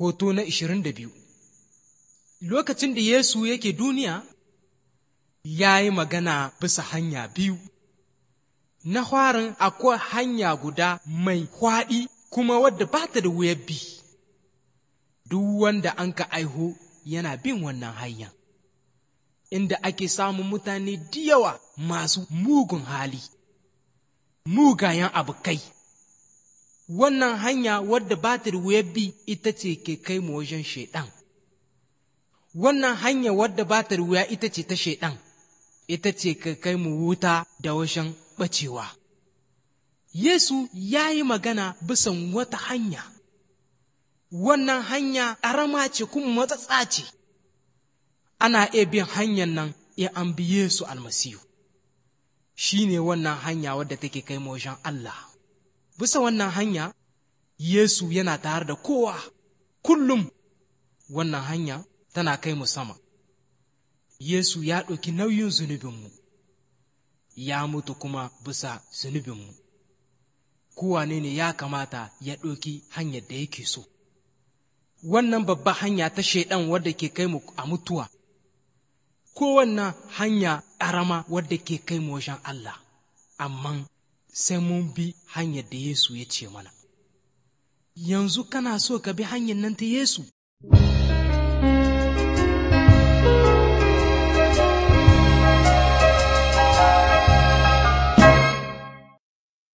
Hoto na ishirin da biyu Lokacin da Yesu yake duniya, ya yi magana bisa hanya biyu. Na farin akwai hanya guda mai kwaɗi kuma wadda ba ta da wuyar bi. Duk wanda an ka aiho yana bin wannan hanya. Inda ake samun mutane da yawa masu mugun hali, mugayen abokai. wannan hanya wadda ba ta da wuyar bi ita ce ke kai mu wajen shaiɗan. Wannan hanya wadda ba ta da wuya ita ce ta shaiɗan, ita ce ke kai mu wuta da wajen ɓacewa. Yesu ya yi magana bisan wata hanya, wannan hanya ƙarama ce kuma matsatsa ce, ana iya bin hanyar nan in an bi Yesu almasihu. Shi ne wannan hanya wadda take kai mu wajen Allah. bisa wannan hanya Yesu yana tare da kowa kullum wannan hanya tana kai mu sama Yesu ya ɗauki nauyin zunubinmu ya mutu kuma bisa zunubinmu kowane ne ya kamata ya ɗauki hanyar da yake so wannan babba hanya ta shaiɗan wadda ke kai mu a mutuwa ko wannan hanya ƙarama wadda ke kai mu wajen Allah amma sai mun bi hanyar da Yesu ya ce mana. Yanzu kana so ka bi hanyar nan ta Yesu?